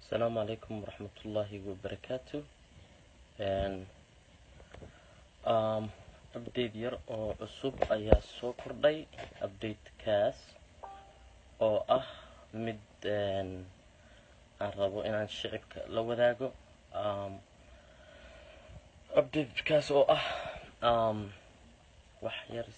asalaamu calaykum waraxmatullaahi wabarakaatu update yar oo cusub ayaa soo kordhay updatekaas oo ah mid aan rabo inaan shicibka la wadaago updatekaas oo ah wax yar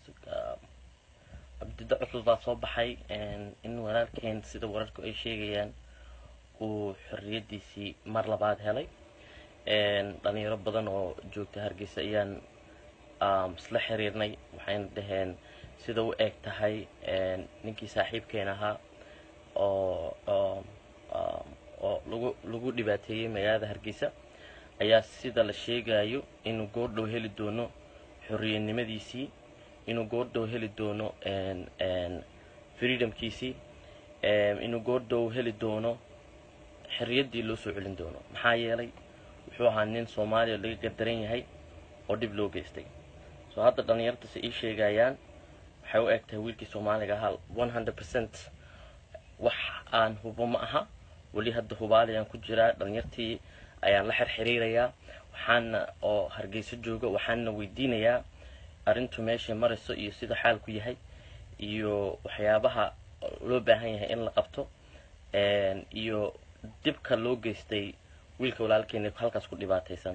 update cusub baa soo baxay in walaalkeen sida wararku ay sheegayaan uu xorriyadiisii mar labaad helay dhalinyaro badan oo joogta hargeysa ayaan isla xiriirnay waxayna dhaheen sida u eg tahay ninkii saaxiibkeen ahaa oo oo lagu lagu dhibaateeyey magaalada hargeysa ayaa sida la sheegayo inuu goordhow heli doono xorriyanimadiisii inuu goordhow heli doono freedomkiisii inuu goordhow heli doono xorriyaddii loo soo celin doono maxaa yeelay wuxuu ahaa nin soomaaliya laga gardaran yahay oo dhib loo geystay soo hadda dhallinyartase ii sheegayaan waxay u eg tahay wiilkii soomaaliga ahaa one hundred percent wax aan hubo ma aha weli hadda hubaaliyaan ku jiraa dhalinyartii ayaan la xirxiriirayaa waxaana oo hargeyso jooga waxaana weydiinayaa arrintu meeshay marayso iyo sida xaalku yahay iyo waxyaabaha loo baahan yahay in la qabto iyo dibka loo geystay wiilka walaalkeena halkaas ku dhibaataysan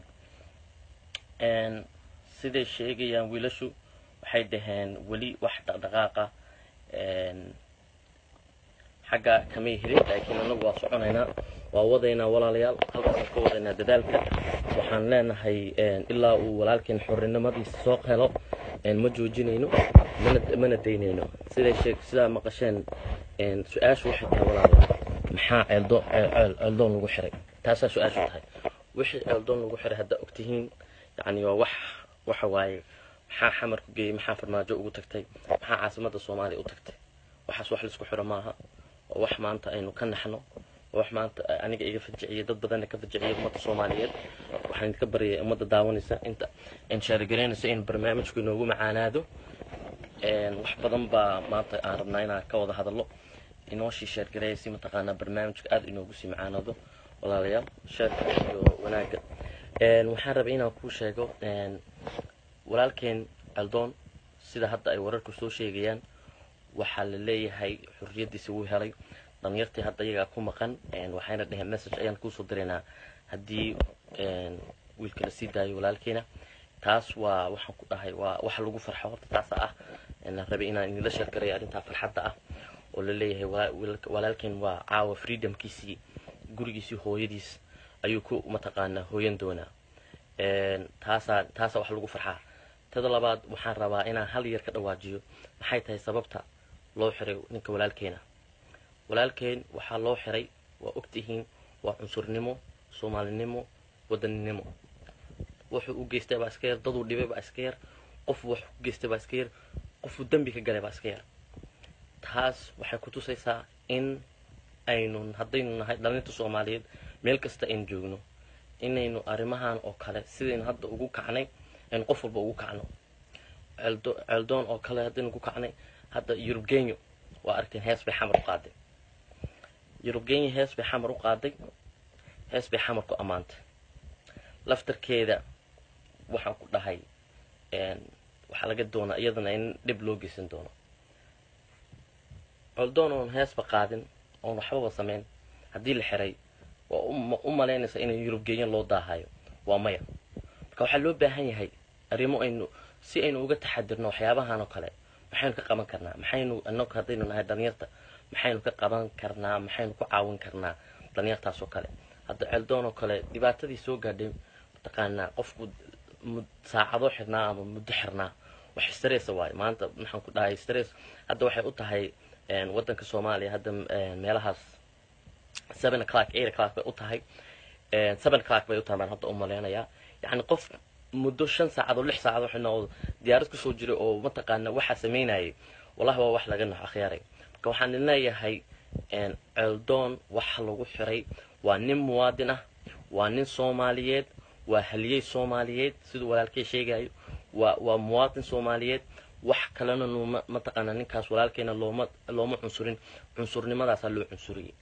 siday sheegayaan wiilashu waxay dhaheen weli wax dhaqdhaqaaqa xagga kamay helin laakiin anagu waa soconaynaa waa wadaynaa walaalayaal halkaasaan ka wadaynaa dadaalka waxaan leenahay ilaa uu walaalkeen xorrinimadiisa soo helo ma joojinayno mana mana daynayno siday sheeg sidaa maqasheen su-aashu waxay tahay walaalayaal maxaa ceeldo ceeldoon lagu xiray taasaa su-aashu tahay wixii ceeldoon lagu xiray haddaa ogtihiin yacni waa wax waxa waaye maxaa xamar ku geeyey maxaa farmaajo ugu tagtay maxaa caasimadda soomaaliya u tagtay waxaas wax laisku xiro maaha oo wax maanta aynu ka naxno oo wax maanta aniga iga fajiciyay dad badanna ka fajiciyay ummadda soomaaliyeed waxaan idinka baryaya ummadda daawanaysa inta inshaargaraynaysa in barnaamijku inoogu macaanaado wax badan baa maanta aan rabnaa inaan ka wada hadallo inoo shii sheergareeya si mataqaanaa barnaamijka aada inoogu sii macaanado walaalayaal sheerka iyo wanaagga waxaan rabay inaan kuu sheego walaalkeen caldoon sida hadda ay wararku soo sheegayaan waxaa la leeyahay xorriyaddiisi wuu helay dhalinyartii hadda iyagaa ku maqan waxayna dhaheen message ayaan kuusoo diraynaa haddii wiilka la sii daayo walaalkeena taas waa waxaan ku dhahay waa wax lagu farxo horta taasa ah la rabay inaan idinla sheergareeyo arrintaa farxadda ah oo la leeyahay walaalkeen waa caawa freedomkiisii gurigiisii hooyadiis ayuu ku mataqaanaa hooyan doonaa taasaa taasaa wax lagu farxaa tada labaad waxaan rabaa inaan hal yar ka dhawaajiyo maxay tahay sababta loo xiray ninka walaalkeena walaalkeen waxaa loo xiray waa ogtihiin waa cunsurnimo soomaalinimo wadaninimo wuxuu u geystay baa iska yar daduu dhibay baa iska yar qofu wax u geystay baa iska yar qofuu dembi ka galay baa iska yar taas waxay ku tusaysaa in aynu haddaynu nahay dhalinta soomaaliyeed meel kasta aynu joogno inaynu arrimahan oo kale sidaynu hadda ugu kacnay aynu qof walba ugu kacno ceeldoon oo kale haddaynu ku kacnay hadda yurub genyo waa aragteen hees bay xamar u qaaday yurub genyo hees bay xamar u qaaday hees bay xamar ku ammaantay laftarkeeda waxaan ku dhahay waxaa laga doonaa iyadana in dhib loo geysan doono coldoon oon heesba qaadin oon waxbaba samayn haddii la xiray waa u malaynaysa in yurub genyo loo daahayo waa maya marka waxaa loo baahan yahay arrimo aynu si aynu uga taxadirno waxyaabahan oo kale maxaynu ka qaban karnaa maxaynu inagu haddaynu nahay dhalinyarta maxaynu ka qaban karnaa maxaynu ku caawin karnaa dhalinyartaas oo kale hadda ceeldoon oo kale dhibaatadii soo gaadhay mataqaanaa qofku saacado xirnaa ama muddo xirnaa wax stress waaye maanta maxaan ku dhahay stress hadda waxay u tahay waddanka soomaaliya hadda meelahaas seven o'clock eight o'clock bay u tahay seven o'clock bay u tahay baan hadda u malaynayaa yacni qof muddo shan saacadoo lix saacadoo xidhnaa diyaarad kusoo jiray oo mataqaana waxaa samaynayay wallahi waa wax laga nax akhyaaray marka waxaan idin leeyahay ceeldoon waxa lagu xiray waa nin muwaadin ah waa nin soomaaliyeed waa haliyey soomaaliyeed siduu walaalkay sheegayo waa waa muwaadin soomaaliyeed wax kalena nooma mataqaanaa ninkaas walaalkeena looma looma cunsurin cunsurnimadaasaa loo cunsuriyey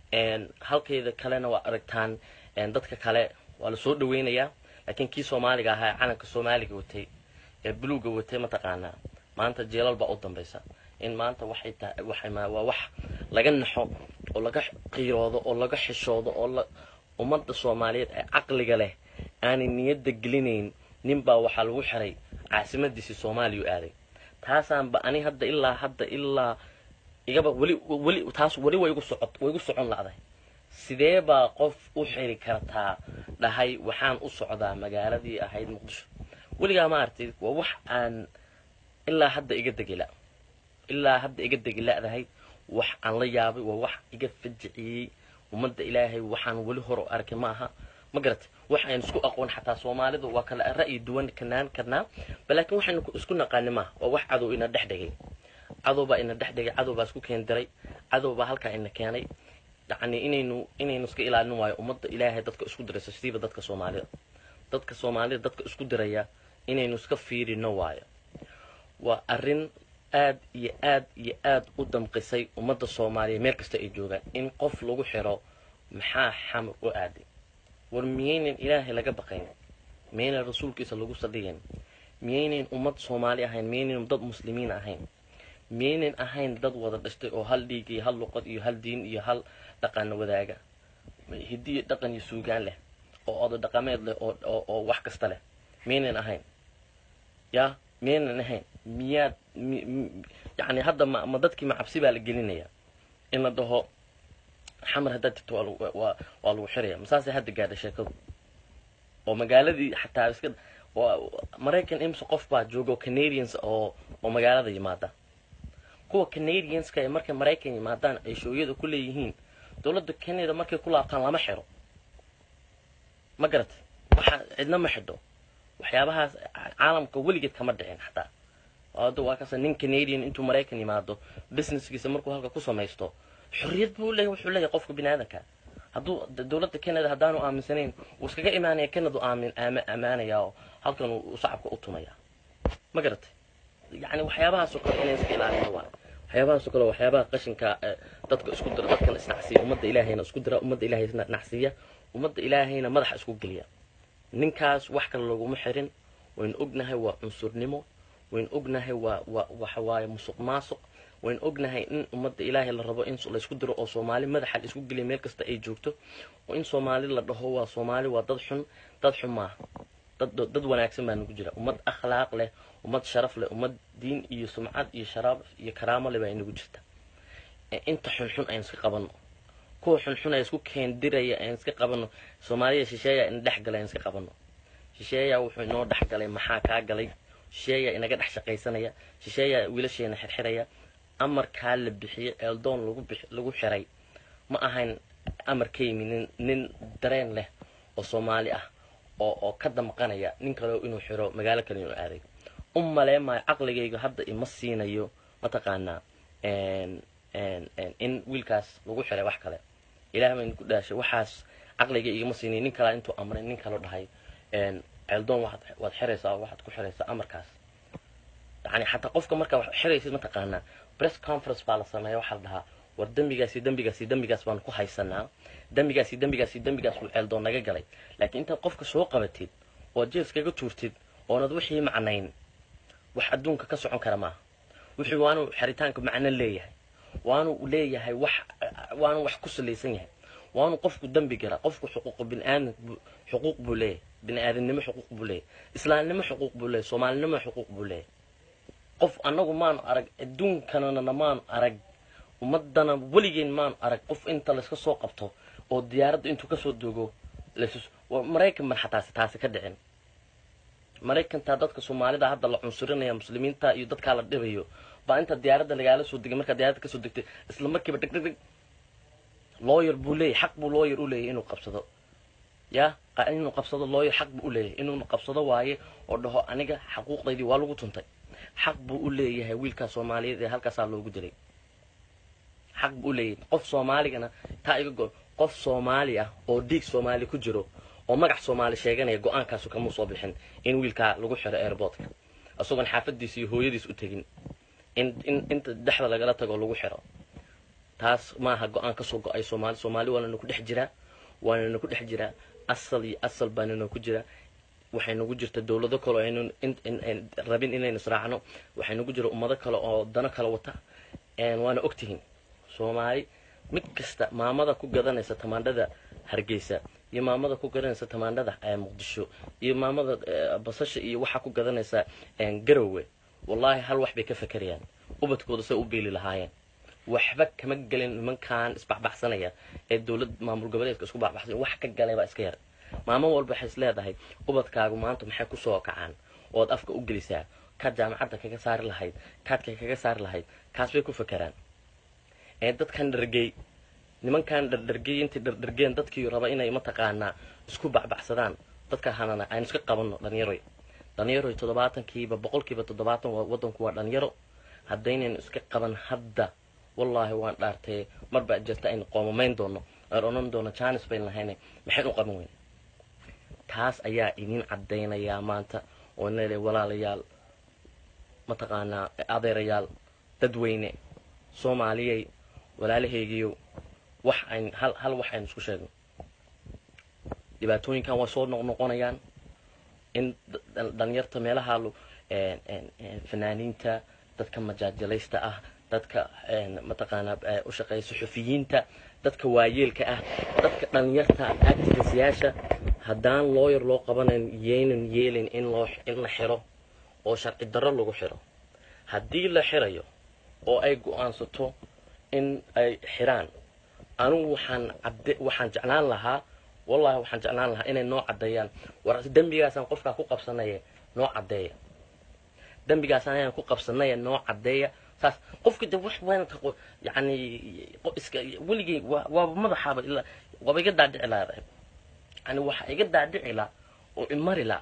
halkeeda kalena waa aragtaan dadka kale waa lasoo dhaweynayaa laakiin kii soomaaliga ahaa ee calanka soomaaliga watay ee buluuga watay mataqaanaa maanta jeelal baa u dambaysa in maanta waxay tahay waxay waa wax laga naxo oo laga qiiroodo oo laga xishoodo oo la ummadda soomaaliyeed ee caqliga leh aanay niyadda gelinayn ninbaa waxaa lagu xiray caasimadiisii soomaaliya u aaday taasaanba ani hadda ilaa hadda ilaa igaba weli weli taas weli way igu socod way igu socon la'day sidee baa qof u xiri kartaa dhahay waxaan u socdaa magaaladii ahayd muqdisho weligaa ma aragtid waa wax aan ilaa hadda iga degila ilaa hadda iga degila'dahay wax aan la yaabay waa wax iga fajiciyey ummadda ilaahay waxaan weli hor u arkay ma aha ma garatay wax aynu isku aqoon xataa soomaalidu waa kala ra'yi duwan kanaan karnaa balaakiin waxaynu isku naqaani maaha waa wax cadow ina dhex dhigay cadow baa ina dhex dhigay cadow baa isku keen diray cadow baa halkaa ina keenay yacni inaynu inaynu iska ilaalin waayo ummadda ilaahay dadka isku diraysa sidiiba dadka soomaalida dadka soomaalida dadka isku diraya inaynu iska fiirino waayo waa arrin aad iyo aad iyo aad u damqisay ummadda soomaaliya meel kasta ay joogaan in qof lagu xiro maxaa xamar u aaday war miyaynan ilaahay laga baqayn miyaynan rasuulkiisa lagu sadhigayn miyaynan ummad soomaali ahayn miyaynan dad muslimiin ahayn miyaynan ahayn dad wada dhashtay oo hal dhiig iyo hal luqad iyo hal diin iyo hal dhaqan wadaaga hidiyo dhaqan iyo suugaan leh oo odo dhaqameed leh oo oo wax kasta leh miyaynan ahayn ya miyaynan ahayn miyaad yani hadda ma ma dadkii macabsi baa la gelinaya in la dhaho xamar haddaad jirto waa waa lagu xiraya masaasay hadda gaadha sheekadu oo magaaladii xataa iska maraykan imse qof baa joogo canadians oo oo magaalada yimaada kuwa canadianska ee markay maraykan yimaadaan ay shooyada ku leeyihiin dowladda canada markay ku laabtaan lama xiro ma garatay waxa cidna ma xidho waxyaabahaas caalamka weligeed kama dhicin xataa hadda waa kasa nin canadian intuu maraykan yimaado businesskiisa markuu halka ku samaysto xorriyad buu leeyahy wuxuu leeyahay qofka bini aadanka hadduu dowladda canada haddaanu aaminsanayn wuu iskaga imaanaya canada aamin aama amaanaya oo halkan uu shacabka u tumaya ma garatay yacni waxyaabahaasoo kale inay iska ilaalino waa waxyaabahaasoo kale waxyaabaha qashinka dadka isku dira dadkan isnacsiya ummadda ilaahayna isku dira ummadda ilaahay nacsiya ummadda ilaahayna madaxa isku geliya ninkaas wax kale laguma xirin waynu ognahay waa cunsurnimo waynu ognahay waa waa waxa waaye musuq maasuq waynu ognahay in ummadda ilaahay la rabo in laysku diro oo soomaali madaxa la isku geliya meel kasta ay joogto oo in soomaali la dhaho waa soomaali waa dad xun dad xun maaha dad dad wanaagsan baa nagu jira ummad akhlaaq leh ummad sharaf leh ummad diin iyo sumcad iyo sharaab iyo karaamo leh baa inagu jirta inta xunxun aynu iska qabanno kuwa xunxun ay isku keendiraya aynu iska qabanno soomaaliya shisheeya ina dhex galay aynu iska qabanno shisheeya wuxuu inoo dhex galay maxaa kaa galay shisheeya inaga dhex shaqaysanaya shisheeya wiilasheena xirxiraya amarkaa la bixiyey eeldoon lagu bix lagu xiray ma ahayn amar ka yimi nin nin dareen leh oo soomaali ah oo oo ka damqanaya nin kaleo inuu xiro magaalo kale inuu aaday u malee maayo caqligayga hadda ima siinayo mataqaanaa in wiilkaas lagu xiray wax kale ilaah baynu ku dhaashay waxaas caqliga igama siinay nin kalaa intuu amray nin kaloo dhahay ceeldoon waxaad waad xiraysaa waxaad ku xiraysaa amarkaas yani xataa qofka markaa wax xiraysid mataqaanaa press conference baa la sameeya waxaa la dhahaa war dembigaasi dembigaasi dembigaas baan ku haysanaa dembigaasi dembigaasi dembigaas uu ceeldoon naga galay laakiin intaad qofka soo qabatid ood jeeskaga tuurtid oonad wixii macnayn wax adduunka ka socon kara maaha wixii waanu xiritaanka macno leeyahay waanu leeyahay wax waanu wax ku salaysan yahay waanu qofku dembi galaa qofku xuquuq biniaadan xuquuq buu leeyahay bini-aadamnimo xuquuq buu leeyahay islaamnimo xuquuq buu leeyahay soomaalinimo xuquuq buu leeyahay qof annagu maanu arag adduunkanana maanu arag ummadana weligeen maanu arag qof inta layska soo qabto oo diyaaradda intuu kasoo dogo maraykan ban xataasi taasi ka dhicin maraykantaa dadka soomaalida hadda la cunsurinaya muslimiinta iyo dadkaa la dhibayo baa inta diyaaradda lagaala soo degay markaa diyaaradda kasoo degtay isla markiiba dheg dheg dheg lawyer buu leeyahy xaq buu lawyer u leeyahy inuu qabsado ya inuu qabsado lawyer xaq buu u leeyahay inuu qabsado waaye oo dhaho aniga xaquuqdaydii waa lagu tuntay xaq buu u leeyahay wiilkaa soomaaliyeed ee halkaasaa loogu dilay xaq buu u leeyahay qof soomaaligana taa iga go qof soomaali ah oo dhiig soomaali ku jiro oo magac soomaali sheeganaya go-aankaasu kamuu soo bixin in wiilkaa lagu xiro airboortka isagoon xaafadiisa iyo hooyadiis u tegin in in inta dhexda lagala tago lagu xiro taas maaha go-aan kasoo go-ay soomaali soomaali waana nagu dhex jiraa waana nagu dhex jiraa asal iyo asal baana nagu jiraa waxay nagu jirta dowlado kale oo aynu rabin inaynu israacno waxay nagu jira ummado kale oo dano kale wata waana ogtihiin soomaali mid kasta maamada ku gadanaysa tamaandhada hargeysa iyo maamada ku gadanaysa tamaandhada muqdisho iyo maamada basasha iyo waxaa ku gadanaysa garowe wallaahi hal wax bay ka fakerayaan ubadkooda say u beeli lahaayeen waxba kama gelin nimankan isbaxbaxsanaya ee dowlad maamul goboleedka isku baxbaxsanaya wax ka galay baa iska yar maamo walba waxay is leedahay ubadkaagu maanta maxay kusoo kacaan ood afka u gelisaa kaad jaamacadda kaga saari lahayd kaadka kaga saari lahayd kaas bay ku fakeraan ee dadkan dhargey nimankan dhardhargey intay dhardhargeen dadkii raba inay mataqaanaa isku baxbaxsadaan dadka hanana aynu iska qabanno dhallinyaroy dhallinyaroy toddobaatankiiba boqolkiiba toddobaatan waddanku waa dhallinyaro haddaynaynu iska qaban hadda wallaahi waan dhaartee marbaa jirta aynu qoomamayn doono aan odhan doono janis bayn lahayne maxayn u qaban weyne taas ayaa idin caddaynayaa maanta oo nele walaalayaal mataqaanaa adeerayaal dadweyne soomaaliyey walaalahaygiyo wax ayn hal hal wax aynu isku sheegno dhibaatooyinkan waa soo noqnoqonayaan in dhalinyarta meelaha fanaaniinta dadka majaajalaysta ah dadka mataqaanaa u shaqeeya suxufiyiinta dadka waayeelka ah dadka dhalinyarta activistayaasha haddaan looyar loo qabanayn yaynan yeelin in loo in la xiro oo sharci darro lagu xiro haddii la xirayo oo ay go-aansato in ay xiraan anugu waxaan cadde waxaan jeclaan lahaa wallahi waxaan jeclaan lahaa inay noo caddeeyaan war dembigaasaan qofkaa ku qabsanaya noo caddeeya dembigaasaan ayaan ku qabsanaya noo caddeeya saas qofka de wax weyn yani iska weligay waaba madaxaaba ilaa waaba iga daadhici lahaa yani waxa iga daadhici la oo imari la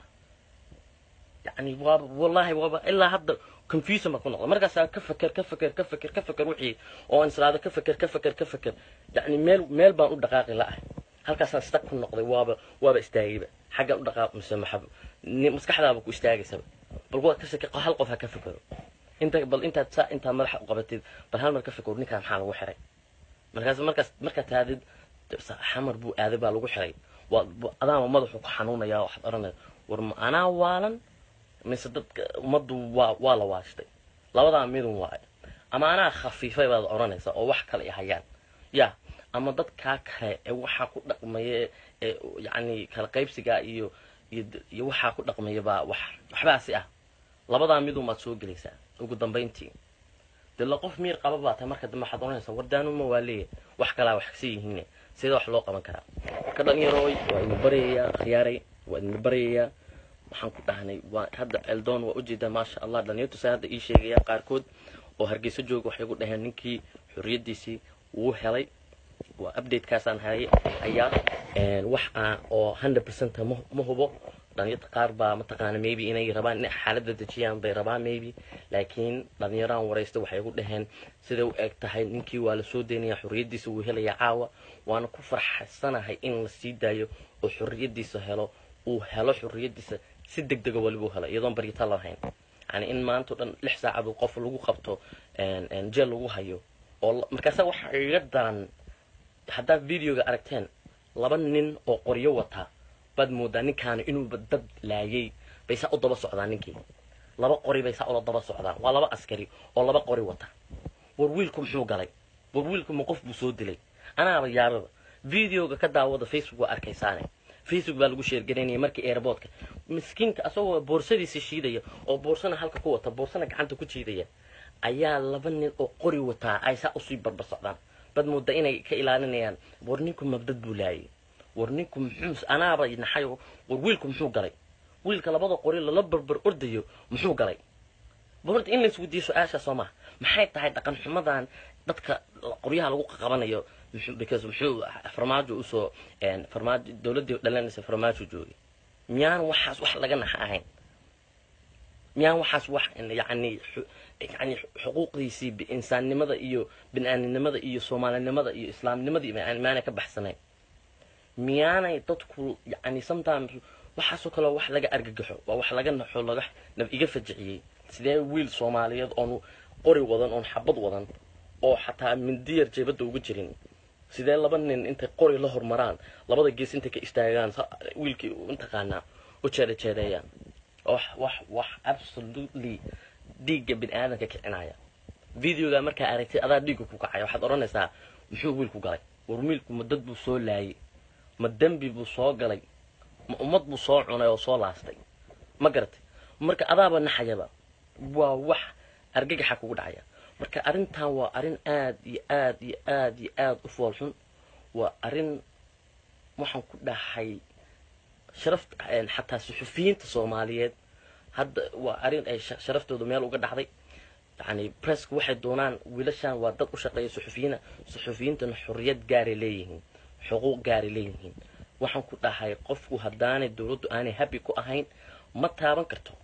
yani waaba wallahi waaba ilaa hadda confusion baa ku noqda markaasaa ka feker ka feker ka feker ka feker wixii oo aan islaado ka feker ka feker ka feker yani meel meel baan u dhaqaaqi la-ah halkaasaan stag ku noqday waaba waaba istaagayba xaggaan u dhaqaaq mise maxab maskaxdaaba ku istaagaysaba bal waa ka seke hal qof ha ka fekero inta bal intaad saa intaa madaxa u qabatid bal hal mar ka fekero ninkaan maxaa lagu xiray markaas markaas markaad taadid xamar buu aaday baa lagu xiray waa adaama madaxu ku xanuunaya waxaad oranaya war ma anaa waalan mise dadka ummaddu waa waa la waashtay labadaa midun waayo ama anaa khafiifay baad oranaysa oo wax kale ay hayaan ya ama dadkaa kale ee waxaa ku dhaqmaya ee yacni kala qaybsigaa iyo iyo waxaa ku dhaqmaya baa wax waxbaasi ah labadaa midun baad soo gelaysaa ugu dambayntii dee la qof miir qaba baa tahay marka dambe waxaad oranaysaa wardaanuma waa leeya wax kalaa wax kasi yihiine sidee wax loo qaban karaa ka dhalinyarooy waa idin baryayaa khiyaaray waa idin baryayaa waxaan ku dhahnay waa hadda eldoon waa ujeedaa maasha allah dhalinyartu saa hadda ii sheegaya qaarkood oo hargeyso jooga waxay ku dhaheen ninkii xorriyaddiisii wuu helay waa updatekaasaan hay hayaa wax aan oo hundred percent ma hubo dhalinyarta qaar baa mataqaana maybe inay rabaan in xaaladda dejiyaan bay rabaan maybe laakiin dhalinyaraan waraysta waxay ku dhaheen siday u eg tahay ninkii waa la soo daynaya xorriyaddiisa wuu helayaa caawa waana ku farxsanahay in la sii daayo oo xorriyaddiisa helo uu helo xorriyaddiisa si deg dega waliba u helo iyadoon baryata lahayn yani in maantao dhan lix saacad qof lagu qabto jeel lagu hayo oo markaasa waxa iga daran haddaad videoga aragteen laba nin oo qoryo wata baad moodaa ninkaani inuuba dad laayay bay saa u daba socdaan ninkii laba qori bay saa ula daba socdaan waa laba askari oo laba qori wata war wiilku muxuu galay war wiilku ma qof buu soo dilay anaaba yaababa videoga ka daawada facebook waa arkaysaane facebook baa lagu sheergaraynaya markii airboodka miskiinka asagoo boorsadiisa shiidaya oo boorsana halka ku wata boorsana gacanta ku jiidaya ayaa laba nin oo qori wataa ay saa usii barbar socdaan bad mooda inay ka ilaalinayaan war ninku mabdad buu laayay war ninku muxuu anaaba naxay war wiilku muxuu galay wiilka labada qori lala barbar ordayo muxuu galay horta in laisweydiiyo su-aasha soo maha maxay tahay dhaqan xumadan dadka qoryaha lagu qabanayo because muxuu farmaajo usoo farmaajo dowladdii dhalanaysa farmaajo joogay miyaan waxaas wax laga naxa ahayn miyaan waxaas wax yani yani xuquuqdiisii insaannimada iyo bini-aadinimada iyo soomaalinimada iyo islaamnimadii maanay ka baxsanayn miyaanay dadku yani sometimes waxaasoo kale wax laga argagaxo waa wax laga naxo laga iga fajiciyey sidee wiil soomaaliyeed oon qori wadan oon xabad wadan oo xataa mindiyar jeebadda uga jirin sidee laba nin intay qori la hormaraan labada gees intay ka istaagaan wiilkii intaqaanaa u jeedajeedeeyaan wax wax wax absolutely dhiigga bini aadamka kicinaya videoga markaa aragtid adaa dhiigga ku kacaya waxaad odhanaysaa muxuu wiilku galay war wiilku ma dad buu soo laayay ma dembi buu soo galay ma ummad buu soo cunay oo soo laastay ma garatay marka adaaba naxayaba waa wax argagaxa kugu dhacaya marka arrintan waa arrin aad iyo aad iyo aad iyo aad u foolxun waa arrin waxaan ku dhahay sharaf xataa suxufiyiinta soomaaliyeed hadda waa arrin ay sharaftooda meel uga dhacday yani presska waxay doonaan wiilashan waa dad u shaqeeya suxufiyiina suxufiyiintana xorriyad gaaray leeyihiin xuquuq gaaray leeyihiin waxaan ku dhahay qofku haddaanay dowladdu aanay happy ku ahayn ma taaban karto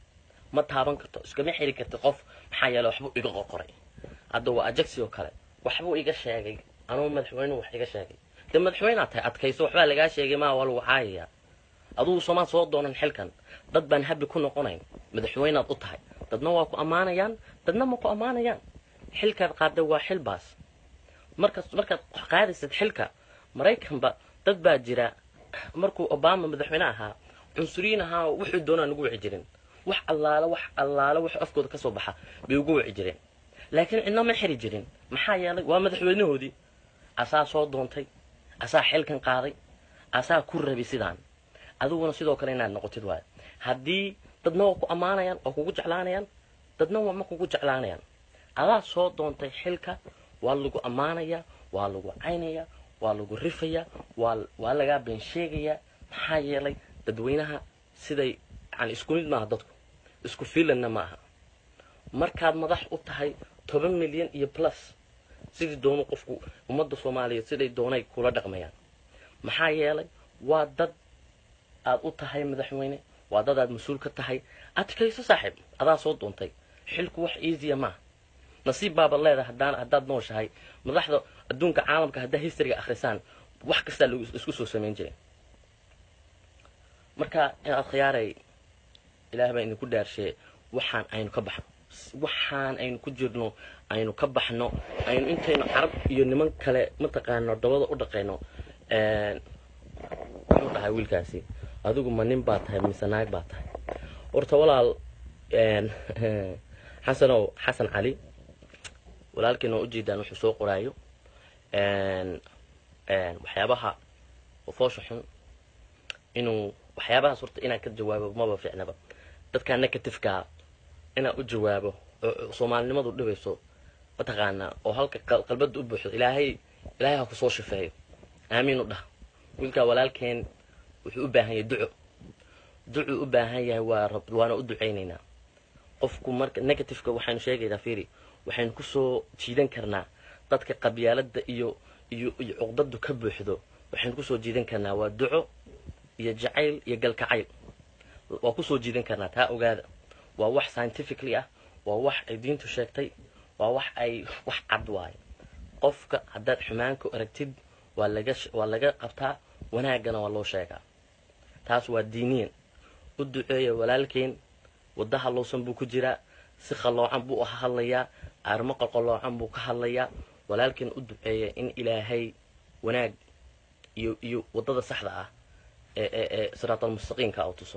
ma taaban karto iskama xiri karti qof maxaa yeele waxbuu iga qorqoray hadda waa ajaxi oo kale waxbuu iga sheegay anugu madaxweynuhu wax iga sheegay dee madaxweynead tahay adkayso waxbaa lagaa sheegay maa waa lagu caayaya adugu somaa soo doonan xilkan dad baan habi ku noqonayn madaxweynaad u tahay dadna waa ku ammaanayaan dadna ma ku ammaanayaan xilkaad qaada waa xil baas markaas markaad qaadaysad xilka maraykanba dad baa jira markuu obama madaxweyne ahaa cunsuriyiin ahaa wuxuu doonaa nagu wici jirin wax allaale wax allaale wax afkooda ka soo baxa bay ugu wici jireen laakiin cidna ma xiri jirin maxaa yeelay waa madaxweynahoodii asaa soo doontay asaa xilkan qaaday asaa ku rabi sidaan adiguna sidoo kale inaad noqotid waayo haddii dadna waa ku ammaanayaan waa kugu jeclaanayaan dadna waa ma kugu jeclaanayaan adaa soo doontay xilka waa lagu ammaanayaa waa lagu caynayaa waa lagu rifayaa waa waa lagaa been sheegayaa maxaa yeelay dadweynaha siday yani isku mid maaha dadku isku fiilanna ma aha markaad madax u tahay toban milyan iyo plus sidii doonu qofku ummadda soomaaliyeed siday doonay kula dhaqmayaan maxaa yeelay waa dad aad u tahay madaxweyne waa dad aad mas-uul ka tahay adkayso saaxiib adaa soo doontay xilku wax easya maaha nasiib baaba leedahay haddaan haddaad nooshahay madaxda adduunka caalamka haddaa historyga akhrisaan wax kastaa lagu isku soo samayn jiray marka inaad khiyaaray ilaah baa idinku dhaarshee waxaan aynu ka baxno waxaan aynu ku jirno aynu ka baxno aynu intaynu carab iyo niman kale mataqaano dabada u dhaqayno muxuu dhahay wiilkaasi adigu ma nin baa tahay mise naag baa tahay horta walaal xasanow xasan cali walaalkiina oo ujeedaan wuxuu soo qoraayo waxyaabaha foosha xun inuu waxyaabahaas horta inaad ka jawaabo maba fiicnaba dadkaa negatifeka inaad u jawaabo oo soomaalinimadu dhibayso mataqaanaa oo halka qalbada u buuxdo ilaahay ilaahay ha kusoo shifeeyo aamiin u dhah wiilkaa walaalkeen wuxuu u baahan yahay duco ducuu u baahan yahay waa rab waana u ducaynaynaa qofku marka negativeka waxaynu sheegaynaa fiiri waxaynu kusoo jiidan karnaa dadka qabyaalada iyo iyo iyo cuqdadu ka buuxdo waxaynu kusoo jiidan karnaa waa duco iyo jacayl iyo galkacayl waa kusoo jiidan karnaa taa ogaada waa wax scientifically ah waa wax ay diintu sheegtay waa wax ay wax cad waayo qofka haddaad xumaanku aragtid waa laga waa laga qabtaa wanaaggana waa loo sheegaa taas waa diiniyan u duceeya walaalkeen wadda hallowsan buu ku jiraa si khalloocan buu u hadlayaa aarmo qolqoloocan buu ka hadlayaa walaalkeen u duceeya in ilaahay wanaag iyo iyo waddada saxda ah ee ee ee siraatalmustaqiimka u tuso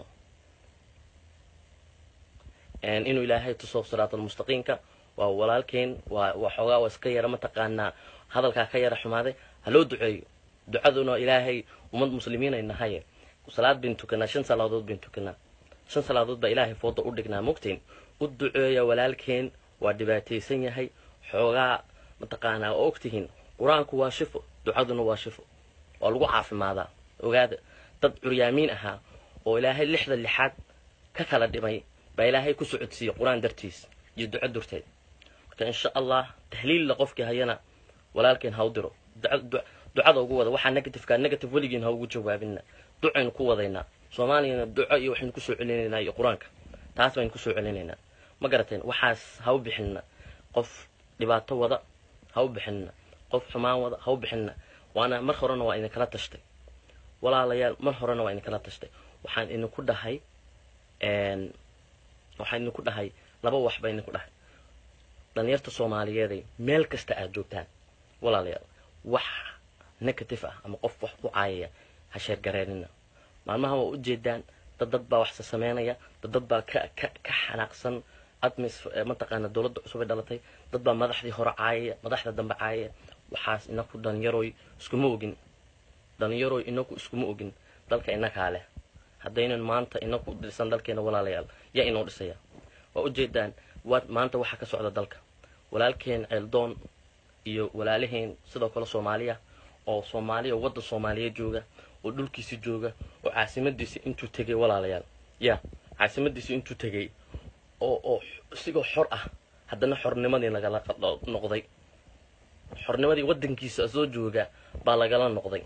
inuu ilaahay tuso siraatalmustaqiimka waa walaalkeen waa waa xoogaa waa iska yara mataqaanaa hadalkaa ka yara xumaaday ha loo duceeyo ducaduna ilaahay ummad muslimiin ay nahaye salaad bayn tukanaa shan salaadood bayn tukanaa shan salaadood baa ilaahay fooda u dhignaa mogtiin u duceeya walaalkeen waa dhibaataysan yahay xoogaa mataqaanaa oo ogtihiin qur-aanku waa shifo ducaduna waa shifo waa lagu caafimaadaa ogaada dad curyaamiin ahaa oo ilaahay lixda lixaad ka kala dhimay baa ilaahay ku socodsiiyey qur-aan dartiis iyo duco durteed marka insha allah tahliilla qofkii hayana walaalkeen ha u diro ducada ugu wada waxaa negativeka negative weligiin ha ugu jawaabina ducaynu ku wadaynaa soomaaliyana duco iyo waxaynu kusoo celinaynaa iyo qur-aanka taas baynu kusoo celinaynaa ma garateen waxaas ha u bixinna qof dhibaato wada ha u bixinna qof xumaan wada ha u bixinna waana mar horena waa idinkala tashtay walaalayaal mar horena waa idinkala tashtay waxaan idinku dhahay waxaan idinku dhahay laba wax baa idinku dhahay dhalinyarta soomaaliyeeday meel kasta aad joogtaan walaalayaal wax negative ah ama qof wax ku caayaya ha sheergareynina maalmaha waa ujeedaan dad dad baa waxse sameynaya dad dad baa ka ka ka xanaaqsan admis mataqaana dowladda cusub ay dhalatay dad baa madaxdii hore caayaya madaxda dambe caayaya waxaas inaku dhalinyaroy iskuma ogin dhalinyaroy inaku iskuma ogin dalka inakaa leh haddaynan maanta inaku dhisan dalkeena walaalayaal yaa inoo dhisaya waa ujeedaan waa maanta waxaa ka socda dalka walaalkeen ceeldoon iyo walaalaheen sidoo kale soomaaliya oo soomaaliya wadda soomaaliya jooga oo dhulkiisi jooga oo caasimadiisi intuu tegay walaalayaal ya caasimadiisi intuu tegay oo oo isigoo xor ah haddana xornimadii lagala noqday xornimadii waddankiisa soo jooga baa lagala noqday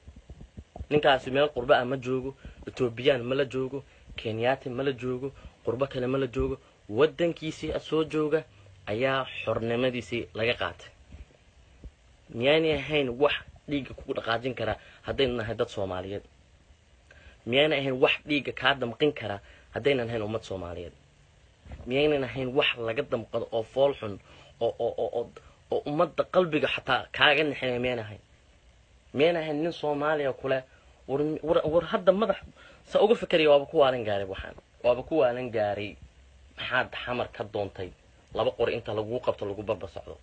ninkaasi meel qurba ah ma joogo etoobiyaan ma la joogo kenyaati ma la joogo qurbo kale ma la joogo waddankiisii soo jooga ayaa xornimadiisii laga qaatay miyaanay ahayn wax dhiigga kugu dhaqaajin karaa haddaynu nahay dad soomaaliyeed miyaanay ahayn wax dhiigga kaa damqin karaa haddaynan ahayn ummad soomaaliyeed miyaynan ahayn wax laga damqado oo fool xun oo oo oo oo oo ummadda qalbiga xataa kaaga nixinaya miyaan ahayn miyaan ahayn nin soomaaliya kule war war war hadda madax sa uga fikeraya waaba ku waalan gaaray waxaan waaba ku waalan gaaray maxaad xamar ka doontay laba qori inta laguu qabto lagu barba socdo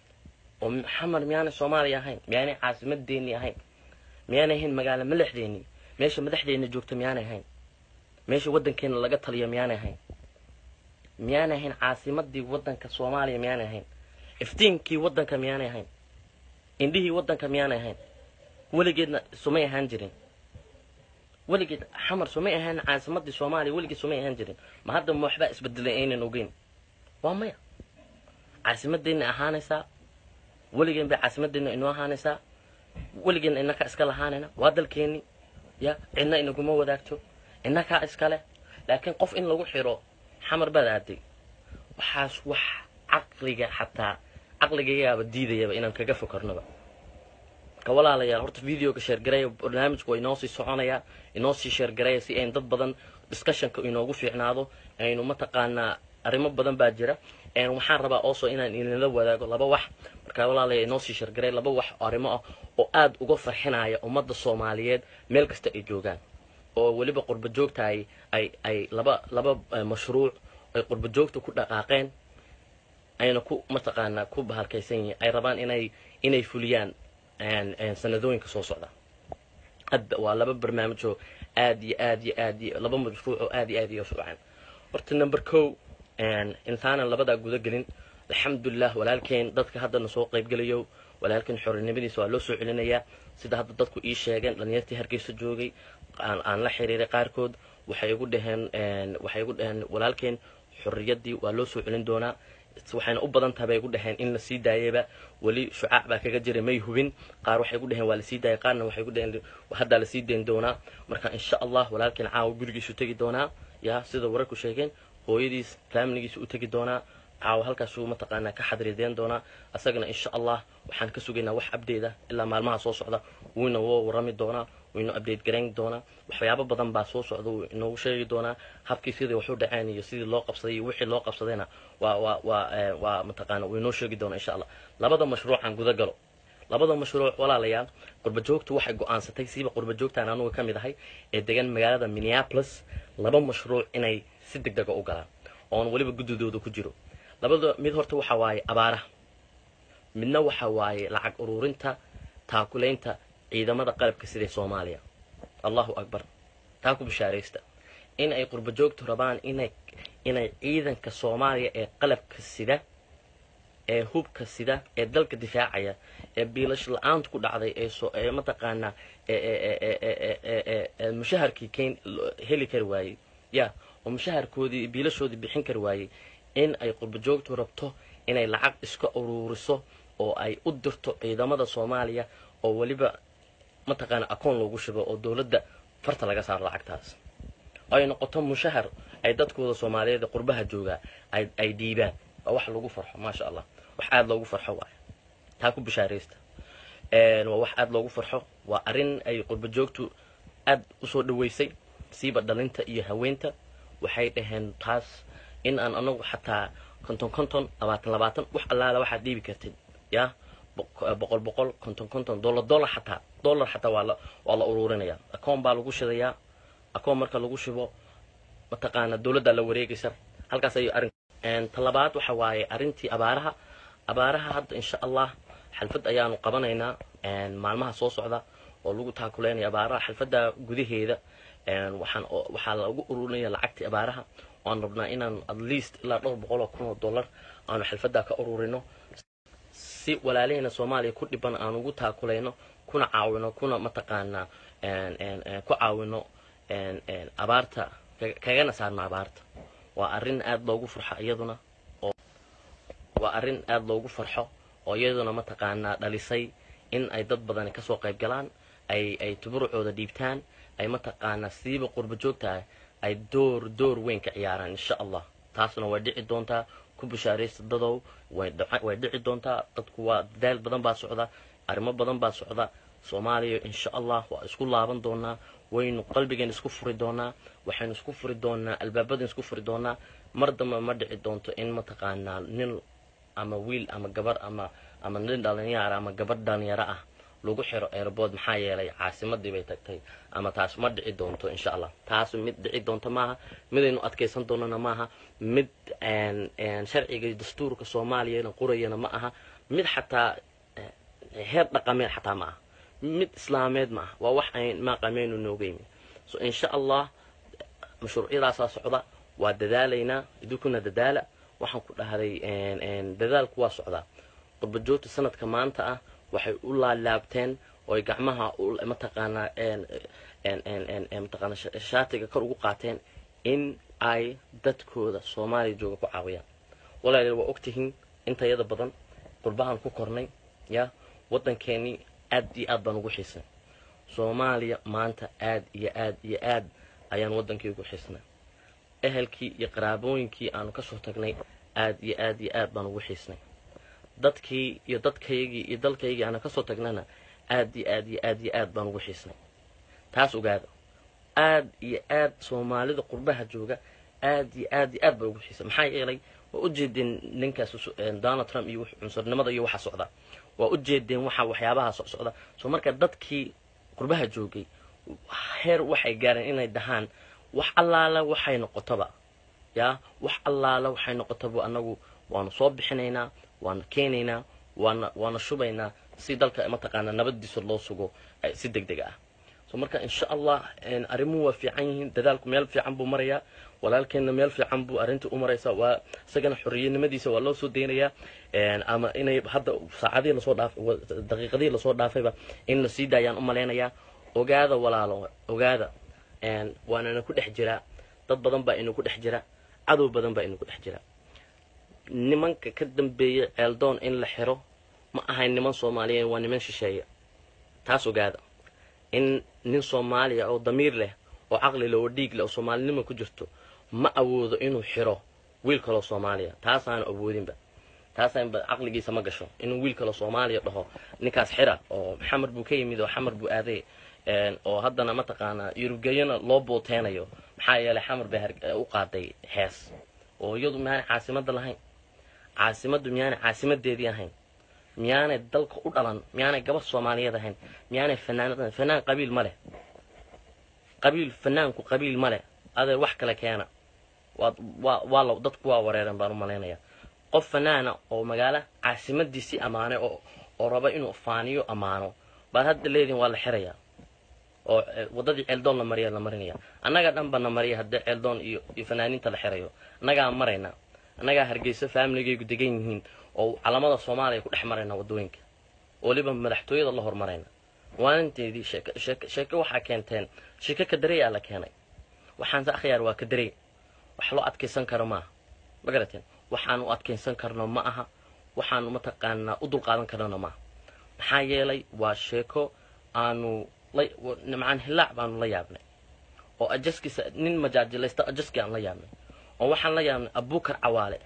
oo xamar miyaanay soomaaliya ahayn miyaanay caasimadeennii ahayn miyaanay ahayn magaalo madaxdeennii meesha madaxdeenna joogta miyaanay ahayn meesha waddankeena laga taliyo miyaanay ahayn miyaanay ahayn caasimadii waddanka soomaaliya miyaanay ahayn iftiinkii waddanka miyaanay ahayn indhihii waddanka miyaanay ahayn weligeedna sumay ahaan jirin weligeed xamar sumay ahaan caasimadii soomaaliya weligeed sumay ahaan jirin ma hadda ma waxbaa isbedelay aynan ogeyn waa maya caasimadeenna ahaanaysaa weligeen bay caasimadeenna inoo ahaanaysaa weligeenna inakaa iska lahaanayna waa dalkeenni ya cidna inaguma wadaagto inakaa iskale laakiin qof in lagu xiro xamar baad aaday waxaas wax caqliga xataa caqligayagaaba diidayaba inaan kaga fokarnoba ka walaalayaal horta videoga sheergareeya barnaamijku waa inoo sii soconaya inoo sii sheergareeya si ayn dad badan discussionka inoogu fiicnaado aynu mataqaanaa arrimo badan baa jira waxaan rabaa also inaan idinla wadaago laba wax markaa walaalaya inoo sii sheergareey laba wax arrimo ah oo aad uga farxinaya ummadda soomaaliyeed meel kasta ay joogaan oo weliba qurba joogta ay ay ay laba laba mashruuc ay qurba joogta ku dhaqaaqeen ayna ku mataqaanaa ku bahalkaysan yihiin ay rabaan inay inay fuliyaan sanadooyinka soo socda hadda waa laba barnaamijoo aad iyo aad iyo aad iyo laba mashruuc oo aad iyo aad iyo fiican horta number co intaanan labadaa guda gelin alxamdulilah walaalkeen dadka haddana soo qaybgelayo walaalkeen xorinimadiisa waa loo soo celinayaa sida hadda dadku ii sheegeen dhalinyartii hargeysa joogay aan la xiriiray qaarkood waxay igu dhaheen waxay igu dhaheen walaalkeen xorriyaddii waa loo soo celin doonaa waxayna u badan tahay bay igu dhaheen in la sii daayaba weli shucaac baa kaga jiray may hubin qaar waxay igu dhaheen waa lasii daayay qaarna waxay igu dhaheen haddaa lasii dayn doonaa marka insha allah walaalkeen caawa gurigiisu tegi doonaa yaa sida wararku sheegeen hooyadiis faamiligiisa u tegi doonaa caawa halkaasuu mataqaanaa ka xadrideen doonaa asagana insha allah waxaan ka sugaynaa wax abdeeda ilaa maalmaha soo socda wuuna woo warami doonaa waynu update garayn doonaa waxyaabo badan baa soo socda wuu inoogu sheegi doonaa habkii sidii waxu dhaceen iyo sidii loo qabsaday iyo wixii loo qabsadayna waa waa waa waa mataqaana wuu inoo sheegi doonaa insha allah labada mashruucan guda galo labada mashruuc walaalayaal qurba joogtu waxay go-aansatay siiba qurba joogtaan anuga ka mid ahay ee degan magaalada minneapolis laba mashruuc inay si deg dega u galaan oon weliba guddidooda ku jiro labada mid horta waxa waaye abaaraha midna waxa waaye lacag ururinta taakulaynta ciidamada qalabka sida soomaaliya allahu akbar taa ku bishaaraysta in ay qurba joogtu rabaan inay inay ciidanka soomaaliya ee qalabka sida ee hubka sida ee dalka difaacaya ee biilash la-aanta ku dhacday ee so ee mataqaanaa ee mushaharkii keyn heli kari waayey ya oo mushaharkoodii biilashoodii bixin kari waayey in ay qurba joogtu rabto inay lacag iska uruuriso oo ay u dirto ciidamada soomaaliya oo weliba mataqaana akoon loogu shubo oo dowladda farta laga saaro lacagtaas ay noqoto mushahar ay dadkooda soomaaliyeed ee qurbaha joogaa ay ay dhiibaan waa wax lagu farxo maasha allah wax aada loogu farxo waayo taa ku bishaaraysta waa wax aada loogu farxo waa arrin ay qurba joogtu aad usoo dhaweysay siiba dhalinta iyo haweenta waxay dhaheen taas in aan anagu xataa konton konton labaatan labaatan wax allaala waxaad dhiibi kartid yaa boqol boqol konton konton dollar dollar xataa dollar xataa waa la waa la ururinaya akoon baa lagu shidayaa akoon marka lagu shibo mataqaana dowladdaa la wareegaysa halkaas ayuu arrin talabaad waxa waaye arrintii abaaraha abaaraha hadda insha allah xalfad ayaanu qabanaynaa maalmaha soo socda oo lagu taakuleynaya abaaraha xalfadda gudaheeda waxaan waxaa lagu ururinaya lacagtii abaaraha waan rabnaa inaan at least ilaa dhowr boqol oo kun oo dollar aanu xalfaddaa ka ururino si walaalahayna soomaaliya ku dhiban aan ugu taakulayno kuna caawino kuna mataqaanaa ku caawino abaarta kagana saarno abaarta waa arrin aada loogu farxo iyaduna oo waa arrin aada loogu farxo oo iyaduna mataqaanaa dhalisay in ay dad badani kasoo qayb galaan ay ay tuburucooda dhiibtaan ay mataqaanaa siiba qurba joogtaah ay door door weyn ka ciyaaraan insha allah taasna way dhici doontaa ku bishaaraysta dadow way dhici doontaa dadku waa dadaal badan baa socda arrimo badan baa socda soomaaliya insha allah waa isku laaban doonaa waynu qalbigeen isku furi doonaa waxaynu isku furi doonaa albaabadan isku furi doonaa mar damba ma dhici doonto in mataqaanaa nin ama wiil ama gabar ama ama nin dhalinyaro ama gabar dhalinyaro ah lagu xiro airbood maxaa yeelay caasimadii bay tagtay ama taas ma dhici doonto insha allah taas mid dhici doonto maaha midaynu adkaysan doonana maaha mid sharciga dastuurka soomaaliyana qorayana ma aha mid xataa heer dhaqameed xataa ma aha mid islaameed ma aha waa wax ayn maaqameynu noogeymi so insha allah mashruucyadaasaa socda waa dadaalaynaa idinkuna dadaala waxaan ku dhahday dadaalku waa socdaa qurbajoogta sanadka maanta ah waxay u laalaabteen ooy gacmaha mataqaanaa mataqaana shaatiga kor ugu qaateen in ay dadkooda soomaaliya jooga ku caawiyaan walaalayaal waa ogtihiin intayada badan qurbahan ku kornay ya waddankeenii aad iyo aad baan ugu xiisnay soomaaliya maanta aad iyo aad iyo aad ayaan waddankii ugu xiisnay ehelkii iyo qaraabooyinkii aanu kasoo tagnay aad iyo aad iyo aad baan ugu xiisnay dadkii iyo dadkaygii iyo dalkaygii aana kasoo tagnana aad iyo aad iyo aad iyo aad baan ugu xiisnay taas ogaada aad iyo aad soomaalida qurbaha jooga aad iyo aad iyo aad baa ugu xiisay maxaa yeelay waa ujeedeen ninkaas donald trump iyo cunsurnimada iyo waxa socda waa ujeedeen waxa waxyaabaha socda soo marka dadkii qurbaha joogay heer waxay gaareen inay dhahaan wax allaala waxay noqotoba yaa wax allaala waxay noqotoba anagu waanu soo bixinaynaa waana keenaynaa waana waana shubaynaa si dalka mataqaanaa nabadiisa loo sugo si deg deg ah so marka insha allah arrimuhu waa fiican yihiin dadaalku meel fiican buu marayaa walaalkeenna meel fiican buu arrinta u maraysaa waa isagana xorriyanimadiisa waa loo soo deynayaa ama inay hadda saacadihii lasoo dhaaf daqiiqadihii lasoo dhaafayba in la sii daayaan u malaynayaa ogaada walaalo ogaada waanana ku dhex jiraa dad badan baa inu ku dhex jira cadow badan baa inu ku dhex jira nimanka ka dambeeya ceeldoon in la xiro ma ahayn niman soomaaliyeed waa niman shisheeye taas ogaada in nin soomaaliya oo damiir leh oo caqli leh oo dhiig leh oo soomaalinima ku jirto ma awoodo inuu xiro wiil kaloo soomaaliya taasaana awoodinba taasaanba caqligiisa ma gasho inuu wiil kaloo soomaaliya dhaho ninkaas xira oo xamar buu ka yimid oo xamar buu aaday oo haddana mataqaanaa yurubgeeyana loo booteynayo maxaa yeelay xamar bay u qaaday hees oo iyadu miyaanay caasimadda lahayn caasimaddu miyaanay caasimadeedii ahayn miyaanay dalka u dhalan miyaanay gabadh soomaaliyeed ahayn miyaanay fanaanad fanaan qabiil ma leh qabiil fanaanku qabiil ma leh adeer wax kale keena waa waa waa la dadku waa wareeran baan u malaynayaa qof fanaana oo magaalo caasimadiisii ammaanay oo oo raba inuu faaniyo ammaano baad hadda leediin waa la xirayaa oo waddadii ceeldoon la mariya la marinaya annaga dhan ba na mariya haddii ceeldoon iyo iyo fanaaniinta la xirayo annagaa marayna annagaa hargeysa faamiligaygu degan yihiin oo calamada soomaaliya ku dhex marayna waddooyinka weliba madaxtooyada la hormarayna waaninteedii sheeke sheeke sheeke waxaa keenteen sheeke kadarey la keenay waxaanse akhyaar waa kadarey wax loo adkaysan karo maaha ma garateen waxaanu adkaysan karno ma aha waxaanu mataqaanaa u dulqaadan karnona maaha maxaa yeelay waa sheeko aanu macaan hilaac baanu la yaabnay oo ajaskiisa nin majaajilaysta ajaski aan la yaabnay oo waxaan la yaabnay abukar cawaale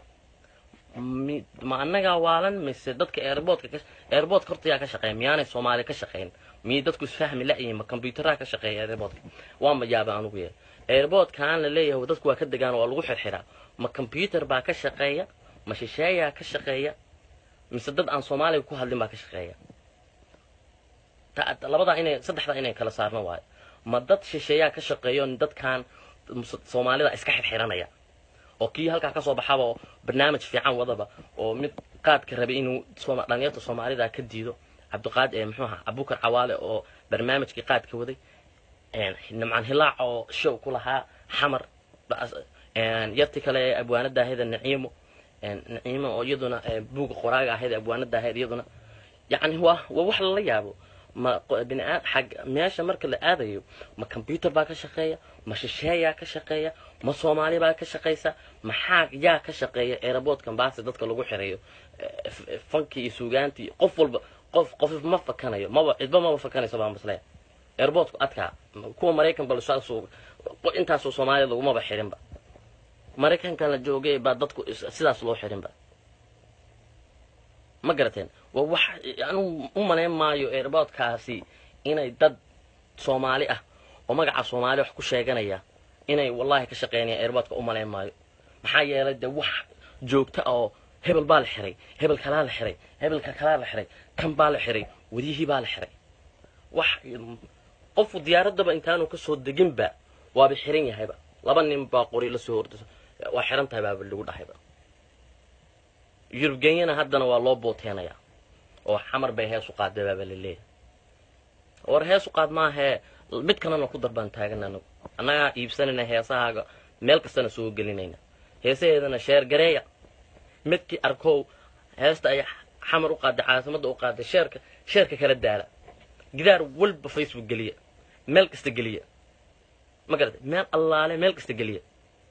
ma annagaa waalan mise dadka airboodka airboodka horta yaa ka shaqeeya miyaanay soomaaliya ka shaqeyn miyay dadku isfahmi la-yihiin ma combyuteraha ka shaqeeya airboodka waa ma yaaba anugu yahay airboodkaan la leeyahay dadku waa ka degaan waa lagu xirxiraa ma combyuter baa ka shaqeeya ma shisheeyaa ka shaqeeya mise dad aan soomaaliga ku hadlin baa ka shaqeeya labadaa inay saddexdaa inay kala saarno waayo ma dad shisheeyaa ka shaqeeyo dadkan soomaalida iska xirxiranaya oo kii halkaa kasoo baxaba oo barnaamij fiican wadaba oo mid qaadka rabay inuu dhalinyarta soomaalida ka diido cabdiqaad muxuu ahaa abukar cawaale oo barnaamijkii qaadka waday nimcaan hilaac oo show ku lahaa xamar yarti kale ee abwaanada ahayd naciimo naciimo oo iyaduna buuga qoraaga ahayd abwaanada ahayd iyaduna yacni waa waa wax lala yaabo ma biniaad xag meesha marka la aadayo ma combyuter baa ka shaqeeya ma shisheeyaa ka shaqeeya ma soomaali baa ka shaqaysa maxaa yaa ka shaqeeya aeroboortkan baasi dadka lagu xireeyo fankii iyo suugaantii qof walba qof qof ma fakanayo maba cidba maba fakanayso baa masle airboortku adkaa kuwa maraykan bal intaasoo soomaaliya lagumaba xirinba maraykankan la joogay baa dadku sidaas loo xirinba ma garateen waa wax anu u malayn maayo airboortkaasi inay dad soomaali ah oo magaca soomaali wax ku sheeganaya inay wallahi ka shaqeynayaan airboortka u malayn maayo maxaa yeelay dee wax joogta oo hebel baa la xiray hebel kalaa la xiray hebelka kalaa la xiray kan baa la xiray wadiyihii baa la xiray wax qofku diyaaraddaba intaanu kasoo deginba waaba xiran yahayba laba nin baa qori lasoo horda waa xiran tahay baaba lagu dhahayba yurubgenyana haddana waa loo booteenayaa oo xamar bay heesu qaadday baaba la leeyahay war heesu qaad maahee mid kalena ku darbaan taagana anagu annagaa iibsanayna heesahaaga meel kastana soo gelinayna heesaheedana sheer gareeya midkii arkow heesta ay xamar u qaaday caasimadda u qaaday sheerka sheerka kala daala gidaar walba facebook geliya meel kasta geliya ma garata meel allaale meel kasta geliya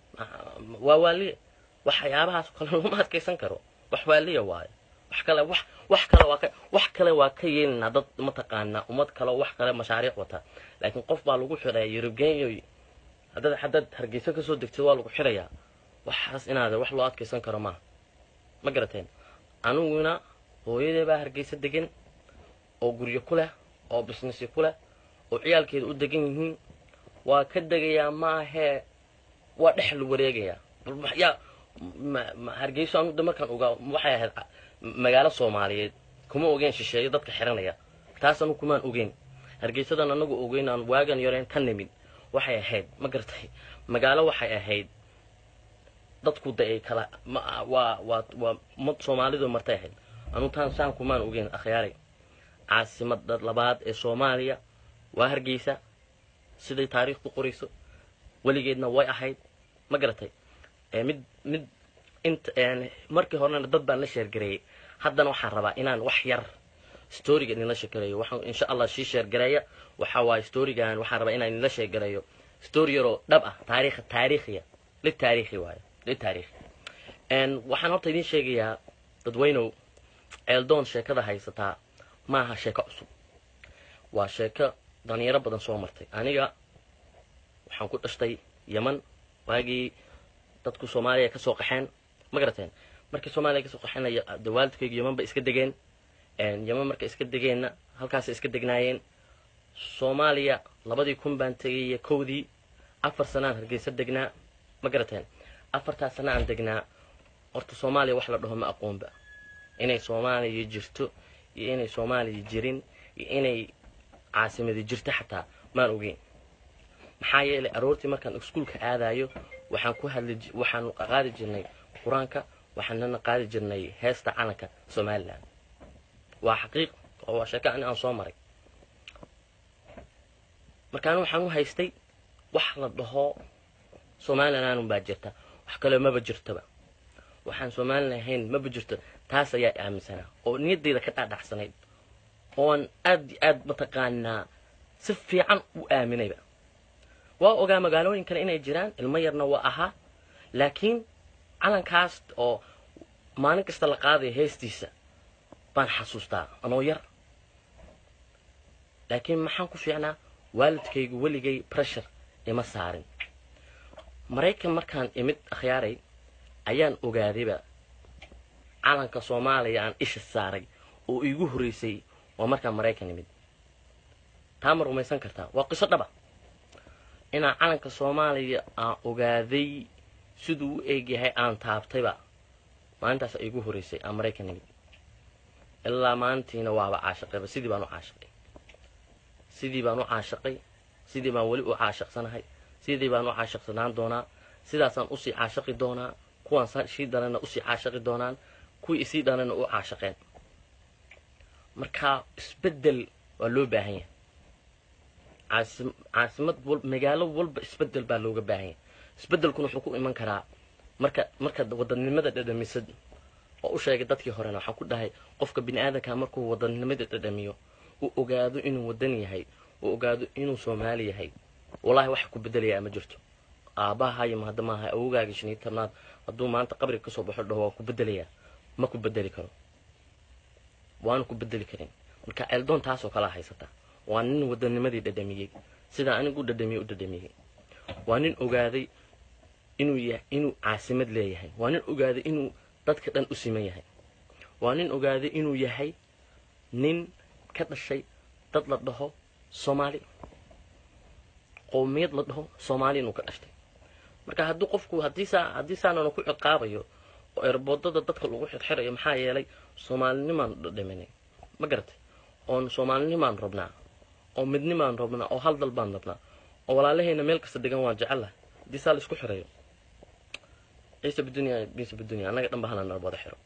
waa waaliya waxyaabahaas kale laguma adkaysan karo wax waaliya waayo wax kale wax wax kale waa ka wax kale waa ka yeelinaa dad mataqaanaa ummad kale wax kale mashaariic wata laakiin qof baa lagu xidhaya yurubgenyoy haddaad haddaad hargeysa kasoo degtid waa lagu xidhayaa waxaas inaad wax loo adkaysan karo maaha ma garateen aniguna hooyadee baa hargeysa degan oo guryo ku leh oo businessy ku leh oo ciyaalkeeda u degan yihiin waa ka degayaa maahee waa dhex la wareegayaa yaa hargeyso anu markaan ogaa waxay ahayd magaalo soomaaliyeed kuma ogeen shisheeyo dadka xiranaya taas anu kumaan ogeyn hargeysadan anagu ogeyn aan waagan yareen ka nimid waxay ahayd ma garatay magaalo waxay ahayd dadku da ay kala waa waa waa mad soomaalidu martay ahayd anu taan saan kumaan ogeyn akhyaaray caasimada labaad ee soomaaliya waa hargeysa siday taariikhdu qorayso weligeedna way ahayd ma garatay mid mid int markii horena dad baan la sheergareeyey haddana waxaan rabaa inaan wax yar storiga idinla sheegareeyo waxaan insha allah sii sheergareeya waxa waaye storigan waxaan rabaa inaan idinla sheergareeyo story yaroo dhab ah taariikh taariikhiya litaariikhi waayo litaariikhi waxaan horta idiin sheegayaa dadweynow ceeldoon sheekada haysataa maaha sheeko cusub waa sheeko dhalinyaro badan soo martay aniga waxaan ku dhashtay yeman waagii dadku soomaaliya kasoo qaxeen ma garateen markii soomaaliya kasoo qaxeenaya de waalidkaygu yeman bay iska degeen yeman markay iska degeenna halkaasay iska degnaayeen soomaaliya labadii kun baan tegay kowdii afar sanaan hargeysa degnaa ma garateen afartaas sana aan degnaa horta soomaaliya wax la dhaho ma aqoonba inay soomaaliya jirto iyo inay soomaaliya jirin iyo inay caasimadi jirto xataa maan ogeyn maxaa yeelay aroortii markaan iskuulka aadayo waxaan ku hadli waxaan qaadi jirnay qur-aanka waxaanana qaadi jirnay heesta calanka somalilan waa xaqiiq oo waa sheeko ani aan soo maray markaan waxaan u haystay wax la dhaho somalilan baa jirta wax kaleo maba jirtoba waxaan somalilan ahayn maba jirto taas ayaa aaminsanaa oo niyaddayda ka dhaadhacsanayd oon aad iyo aad mataqaanaa si fiican u aaminayba waa ogaa magaalooyin kale inay jiraan ilmo yarna waa ahaa laakiin calankaas oo maalin kasta la qaadayo heestiisa baan xasuustaa anoo yar laakiin maxaan ku fiicnaa waalidkaygu weligay pressure ima saarin maraykan markaan imid akhyaaray ayaan ogaadayba calanka soomaaliya aan isha saaray oo iigu horreysay waa markaan maraykan imid taa ma rumaysan kartaa waa qiso dhaba inaan calanka soomaaliya aan ogaaday siduu u eegyahay aan taabtayba maalintaas ay igu horeysay aan maraykan nimid ilaa maalintiina waaba caashaqayba sidii baan u caashaqay sidii baan u caashaqay sidii baan weli u caashaqsanahay sidii baan u caashaqsanaan doonaa sidaasaan usii caashaqi doonaa kuwaan sii dhalana usii caashaqi doonaan kuwii isii dhalana u caashaqeen marka isbedel waa loo baahan yahay caasi caasimad wal magaalo walba isbedel baa looga baahan yahay isbedelkuna wuxuu ku iman karaa marka markaad wadannimada dhadhamisad oo u sheegay dadkii horena waxaan ku dhahay qofka bini aadanka markuu wadannimada dhadhamiyo uu ogaado inuu wadan yahay uu ogaado inuu soomaali yahay wallahi wax ku bedelayaa ma jirto aabbahayo mahadda maaha awogaaga shan iyo tobnaad hadduu maanta qabriga kasoo baxo dhaho waa ku bedelayaa ma ku bedeli karo waana ku bedeli karin marka ceeldoon taasoo kalaa haysata waa nin wadanimadii dhadhamiyey sidaa anigu dhadhamiyey u dhadhamiyey waa nin ogaaday inuu ya inuu caasimad leeyahay waa nin ogaaday inuu dadka dhan u siman yahay waa nin ogaaday inuu yahay nin ka dhashay dad la dhaho soomaali qowmiyad la dhaho soomaali inuu ka dhashtay marka haddii qofku haddii saa haddii saanana ku ciqaabayo oo erboodada dadka lagu xirxirayo maxaa yeelay soomaalinimaan dhadhaminay ma garatay oon soomaalinimaan rabnaa oo midnimaan rabnaa oo hal dal baan rabnaa oo walaalahayna meel kasta degan waan jecelahay haddii saa la isku xirayo ciise bidunya ciise bidunya annaga dhan ba hala nala wada xiro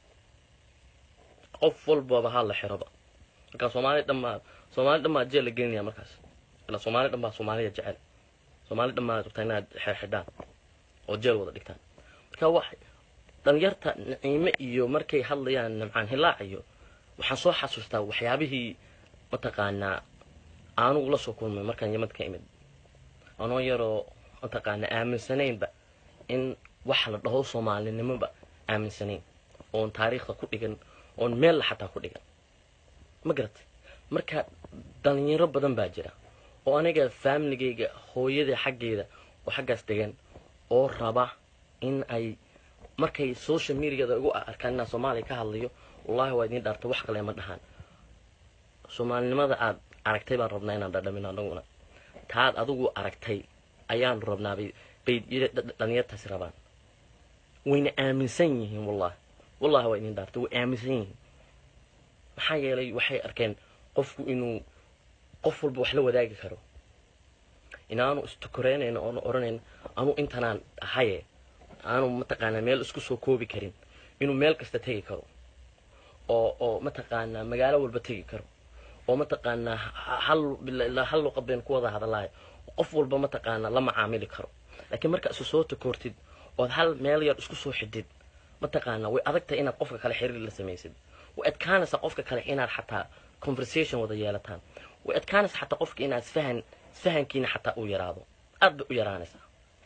qof walbaba ha la xiroba marka soomaali dhan baa soomaali dhan baa jeel la gelinaya markaas ila soomaali dhan baa soomaaliya jecel soomaali dhan baa rabtaa inaad xirxidhaan oo jeel wada dhigtaan marka wax dhalinyarta naciime iyo markay hadlayaan nimcaan hilaac iyo waxaan soo xasuustaa waxyaabihii mataqaanaa aanugu la soo kulmay markaan yamad ka imid anoo yaroo mataqaanaa aaminsanaynba in wax la dhaho soomaalinimoba aaminsanayn oon taariikhda ku dhigan oon meella xataa ku dhigan ma garatay marka dhalinyaro badan baa jira oo aniga faamiligayga hooyada xaggeeda oo xaggaas degan oo raba in ay markay social mediada igu arkaan inaan soomaaliya ka hadlayo wallahi waa idiin dhaarta wax kale ma dhahaan soomaalinimada aad aragtay baan rabnaa inaan dhadhamin anaguna taad adigu aragtay ayaan rabnaabay bay dhalinyartaasi rabaan wayna aaminsan yihiin wallahi wallahi waa idiin dhaartay way aaminsan yihiin maxaa yeelay waxay arkeen qofku inuu qof walba wax la wadaagi karo inaanu istukoreynayno oonu odhanayn anu intanaan ahaye aanu mataqaanaa meel isku soo koobi karin inuu meel kasta tegi karo oo oo mataqaanaa magaalo walba tegi karo oo mataqaanaa hal ilaa hal luqad baynu ku wada hadalahay qof walba mataqaanaa la macaamili karo laakiin marka isu soo takoortid ood hal meel yar isku soo xidid mataqaanaa way adagtahay inaad qofka kale xiriir la samaysid way adkaanaysaa qofka kale inaad xataa conversation wada yeelataan way adkaanaysaa xataa qofka inaad isfahan isfahankiina xataa uu yaraado aad bay u yaraanaysaa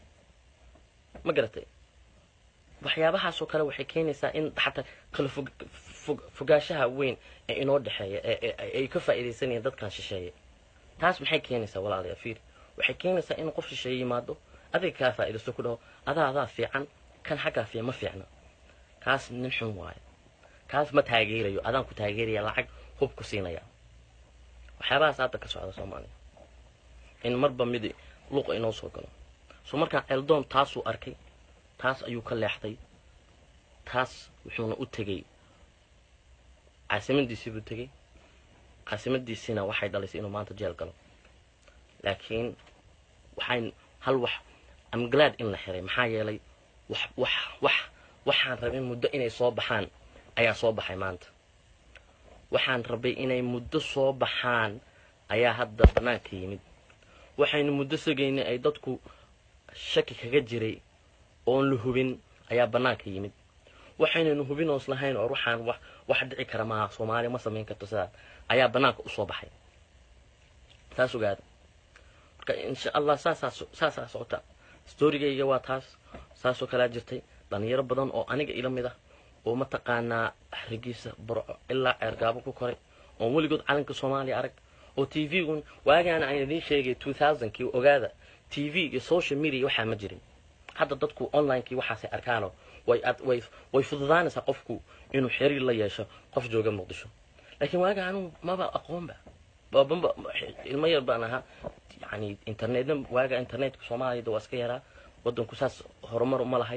ma garatay waxyaabahaasoo kale waxay keenaysaa in xataa kala fog fog fogaanshaha weyn ee inoo dhexeeya ee ay ka faa'iidaysanayeen dadkan shisheeye taas maxay keenaysaa walaalayaa fiir waxay keenaysaa in qof shisheeye yimaado adiga kaa faa'iidaysto ku dhaho adaa adaa fiican kan xaggaa fiican ma fiicna kaas nin xun waayo kaas ma taageerayo adaan ku taageeraya lacag hub ku siinaya waxyaabahaas hadda ka socda soomaaliya in marba mid luqa inoo soo galo so markaa eldoon taasuu arkay taas ayuu ka leexday taas wuxuuna u tegey caasimadiisii buu tegey caasimadiisiina waxay dhalaysay inuu maanta jeel galo laakiin waxayn hal wax amglad in la xiray maxaa yeelay wax wax wax waxaan rabay muddo inay soo baxaan ayaa soo baxay maanta waxaan rabay inay muddo soo baxaan ayaa hadda bannaanka yimid waxaynu muddo sugaynay ay dadku shaki kaga jiray oon la hubin ayaa bannaanka yimid waxaynaynu hubin oos lahayn oo ruuxaan wax wax dhici kara maaha soomaaliya ma samayn karto sidaas ayaa bannaanka usoo baxay taas ogaada marka insha allah saasaa saasaa socota storygayga waa taas saasoo kalaa jirtay dhalinyaro badan oo aniga ila mid ah oo mataqaanaa xarigiisa burco ilaa ceergaabo ku koray oon weligood calanka soomaaliya arag oo t v-gun waagaana aan idiin sheegay two thousandkii ogaada t v iyo social media waxaa ma jirin hadda dadku onlinekii waxaasay arkaano way way way fududaanaysaa qofku inuu xiriir la yeesho qof jooga muqdisho laakiin waaga anuu maba aqoonba babamba ilmo yar baan ahaa yani internetna waaga internetka soomaaliyada waa iska yaraa wadanku saas horumar uma lahayd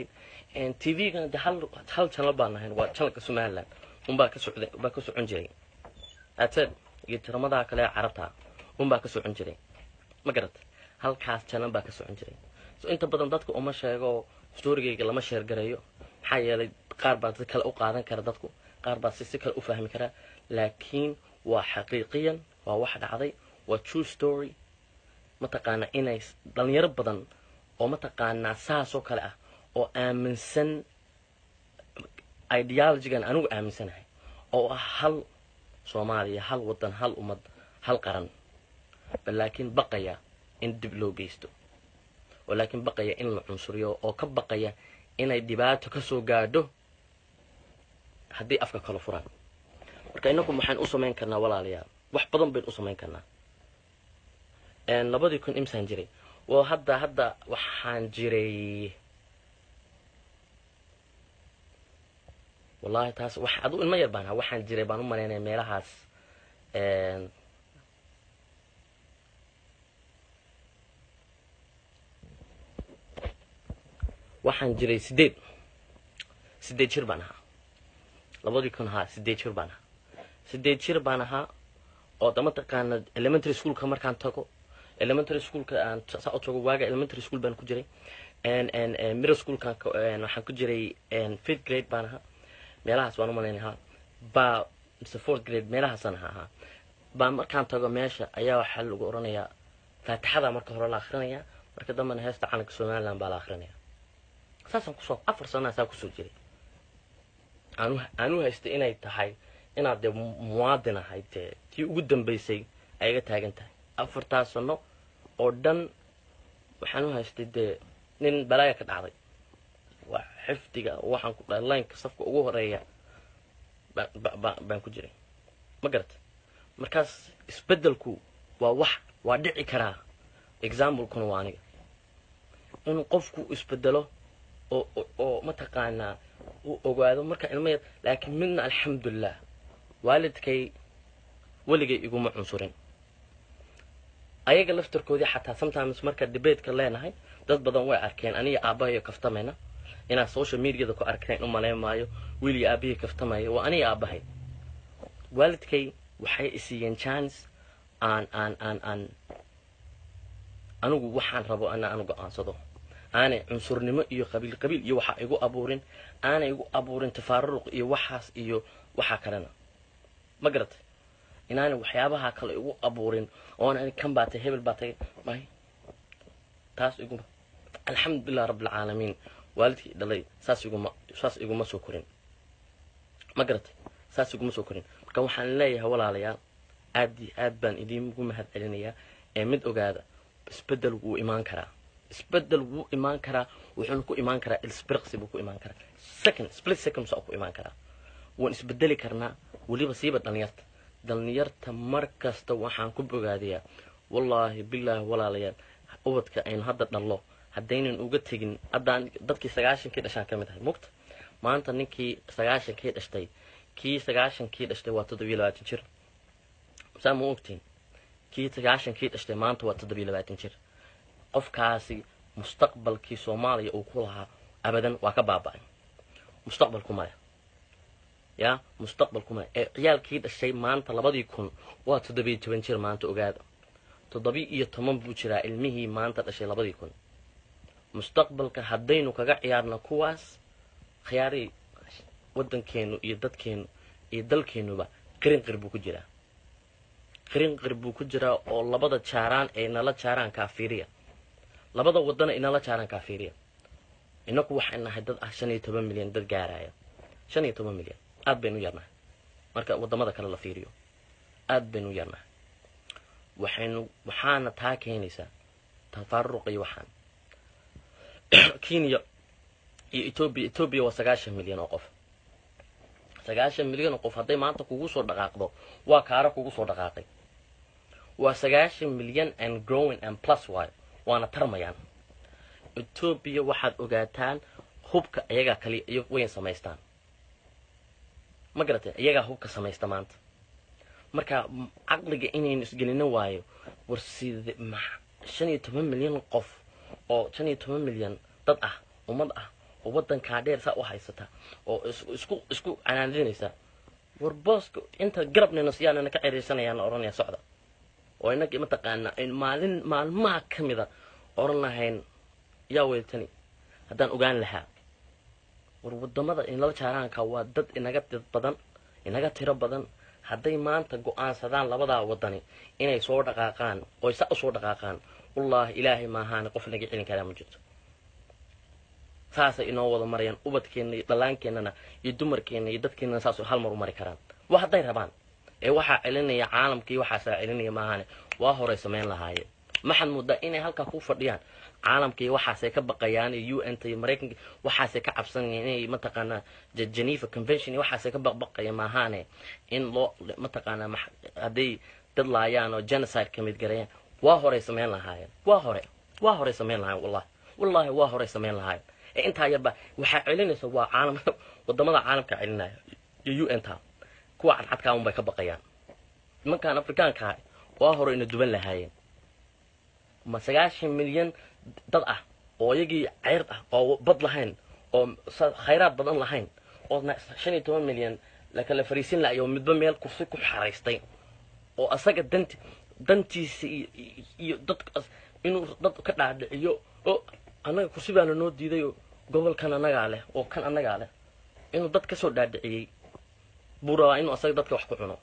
tvgana de hal hal channel baan ahayn waa channelka somaliland unbaa ka socda baa ka socon jiray ated iyo tiramadaha kale ee carabta unbaa ka socon jiray ma garat halkaas channel baa ka socon jiray so inta badan dadka uma sheego storygayga lama sheergareeyo maxaa yeelay qaar baa si kale u qaadan kara dadku qaar baa si si kale u fahmi kara laakiin waa xaqiiqiyan waa wax dhacday waa true story mataqaanaa inay dhalinyaro badan oo mataqaanaa saasoo kale ah oo aaminsan ideologygan anigu aaminsanahay oo ah hal soomaaliya hal wadan hal ummad hal qaran bal laakiin baqaya in dib loo geysto oo laakiin baqaya in la cunsuriyo oo ka baqaya inay dhibaato ka soo gaadho haddii afka kala furaan marka inagu maxaan u samayn karnaa walaalayaal wax badan baynu u samayn karnaa labadii kun imsaan jiray well hadda hadda waxaan jiray wallahi taas wax adu ilmo yar baan ahaa waxaan jiray baan u malaynaya meelahaas waxaan jiray sideed sideed jir baan ahaa labadii kun ahaa sideed jir baan ahaa sideed jir baan ahaa oo da mataqaana elementary schoolka markaan tago elementary schoolka aan saa u tago waaga elementary school baan ku jiray middle schoolkan waxaan ku jiray fifth grade baan ahaa meelahaas baan u malaynahaa baa mise fourth grade meelahaasaan ahaa ahaa baa markaan tago meesha ayaa waxaa lagu oranayaa faatixada marka hore la akhrinayaa marka dambena heesta calanka somaliland baa la akhrinayaa saasaan kusoo afar sanaa saa kusoo jiray aanu aanu haystay inay tahay inaad dee muwaadin ahayd dee tii ugu dambaysay ay iga taagan tahay afartaas sano oo dhan waxaan u haystay dee nin balaaya ka dhacday waa xifdiga waxaan ku dhahay lineka safka ugu horeeya baan ku jiray ma garata markaas isbeddelku waa wax waa dhici karaa examplekuna waa aniga inuu qofku isbedelo oo oo mataqaanaa uu ogaado marka ilma yar laakiin midna alxamdulilah waalidkay weligay iguma cunsurin ayaga laftarkoodii xataa sometimes marka debateka leenahay dad badan way arkeen aniga aabbahayo kaftamayna inaad social mediada ku arkeen u malayn maayo wiiliga aabahii kaftamaya waa aniga aabbahay waalidkay waxay isiiyeen chance aan aan aan aan anigu waxaan rabo ana anu go-aansado aanay cunsurnimo iyo qabiil qabiil iyo waxaa igu abuurin aanay igu abuurin tafaaruruq iyo waxaas iyo waxaa kalena ma garatay inaanay waxyaabaha kale igu abuurin oona kan baa tay hebel baa tay may taas iguma alxamdulilah rabbilcaalamiin waalidkii dhalay saas iguma saas iguma soo korin ma garatay saas iguma soo korin marka waxaan leeyahay walaalayaal aad iyo aad baan idiingu mahad celinayaa ee mid ogaada isbedel wuu imaan karaa isbedel wuu imaan karaa wuxuuna ku imaan karaa ilsbirqsi buu ku imaan karaa second split second saa ku imaan karaa waan isbedeli karnaa weliba siiba dhalinyarta dhalinyarta mar kasta waxaan ku bogaadayaa wallaahi bilaahi walaalayaal ubadka aynu hadda dhallo haddaynan uga tegin haddaan dadkii sagaashankii dhashaan ka mid ahay mugta maanta ninkii sagaashankii dhashtay kii sagaashankii dhashtay waa toddobiyo labaatan jir saa ma ogtiin kii sagaashankii dhashtay maanta waa toddobiyo labaatan jir qofkaasi mustaqbalkii soomaaliya uu ku lahaa abadan waa ka baaba-ay mustaqbalku male yaa mustaqbalku male ee ciyaalkii dhashay maanta labadii kun waa toddobiyo toban jir maanta ogaada toddobi iyo toban buu jiraa ilmihii maanta dhashay labadii kun mustaqbalka haddaynu kaga ciyaarno kuwaas khiyaarii waddankeenu iyo dadkeenu iyo dalkeenuba qirinqir buu ku jiraa qirinqir buu ku jiraa oo labada jaaraan ee nala jaaraan kaafiiriya labada wadana inala jaaraan kaafiiriya inaku waxay nahay dad ah shan iyo toban milyan dad gaaraya shan iyo toban milyan aad baynu u yarnahay marka wadamada kale la fiiriyo aad baynu u yarnahay waxaynu waxaana taa keenaysaa tafaaruq iyo waxaan kenya iyo etoobiya etoobiya waa sagaashan milyan oo qof sagaashan milyan oo qof hadday maanta kugu soo dhaqaaqdo waa kaara kugu soo dhaqaaqay waa sagaashan milyan and growing and plus y waana tarmayaan etoobiya waxaad ogaataan hubka iyagaa kaliya iyo wayn samaystaan ma garatay iyagaa hubka samaysta maanta marka caqliga inaynu isgelino waayo war side shan iyo toban milyan qof oo shan iyo toban milyan dad ah ummad ah oo waddankaa dheer saa u haysata oo isku isku canaanadinaysa war booska inta garabnina siyaanana ka ceriysanayaana odhanaya socda oo inagii mataqaana maalin maalmaha ka mida odhan lahayn yaa weeltani haddaan ogaan lahaa war wadamada inala jaaraanka waa dad inaga dad badan inaga tiro badan hadday maanta go-aansadaan labadaa wadani inay soo dhaqaaqaan oy sa usoo dhaqaaqaan wallaahi ilaahay maahaane qof naga celin karaa ma jirto saasay inoo wada marayaan ubadkeenna iyo dhallaankeennana iyo dumarkeenna iyo dadkeennana saas hal mar u mari karaan waa hadday rabaan ee waxaa celinaya caalamkii waxaasaa celinaya maahaane waa horay samayn lahaayeen maxaad moodaa inay halkaa ku fadhiyaan caalamkii waxaasay ka baqayaan iyo u n ta iyo maraykanka waxaasay ka cabsanayaan inay mataqaanaa geneva convention iyo waxaasay ka baqbaqaya maahaane in loo mataqaanaa hadday dad laayaan oo genocide ka mid gareeyaan waa horay samayn lahaayeen waa hore waa horay samayn lahaayeen wallahi wallahi waa horay samayn lahaayeen ee intaa yarba waxaa celinaysa waa caalam wadamada caalamka celinaya iyo u n ta kuwa cadcadkaa un bay ka baqayaan nimankaan afrikaanka ah waa hore ina duban lahaayeen ma sagaashan milyan dad ah oo iyagii ceyr ah oo bad lahayn oo khayraad badan lahayn oo shan iyo toban milyan lakala fariisin lahayo midba meel kursi ku xaraystay oo asaga danti dantiisa iyo dadkaas inuu dad ka dhaadhiciyo oo annaga kursi baana noo diidayoo gobolkan annagaa leh oo kan annagaa leh inuu dad kasoo dhaadhiciyey buu rabaa inuu asaga dadka wax ku cuno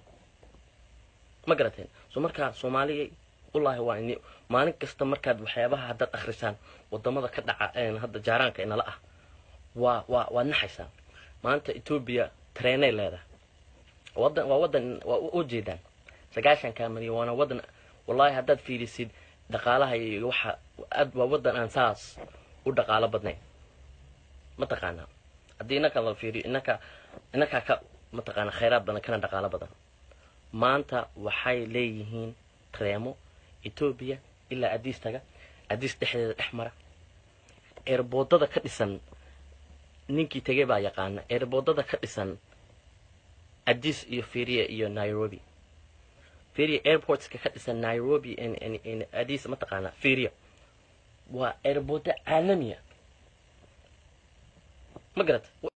ma garateen so markaa soomaaliya wallaahi waa ini maalin kasta markaad waxyaabaha haddaad akhrisaan wadamada ka dhaca hadda jaaraanka inala ah waa waa waad naxaysaa maanta etoobiya treenay leedahay wadan waa wadan waa u jeedaan sagaashanka milyan waana wadan wallahi haddaad fiirisid dhaqaalaha iyo waxa aad waa wadan aan saas u dhaqaalo badnayn mataqaanaa haddii inaka la fiiriyo inaka inakaa ka mataqaana khayraad badan kana dhaqaalo badan maanta waxay leeyihiin treemo etoobiya ilaa adiis taga adiis dhexdeeda dhex mara eerboodada ka dhisan ninkii tegay baa yaqaana eerboodada ka dhisan adiis iyo firia iyo nairobi firia airportska ka dhisan nairobi adiis mataqaana firia waa eerboodo caalamiya ma garata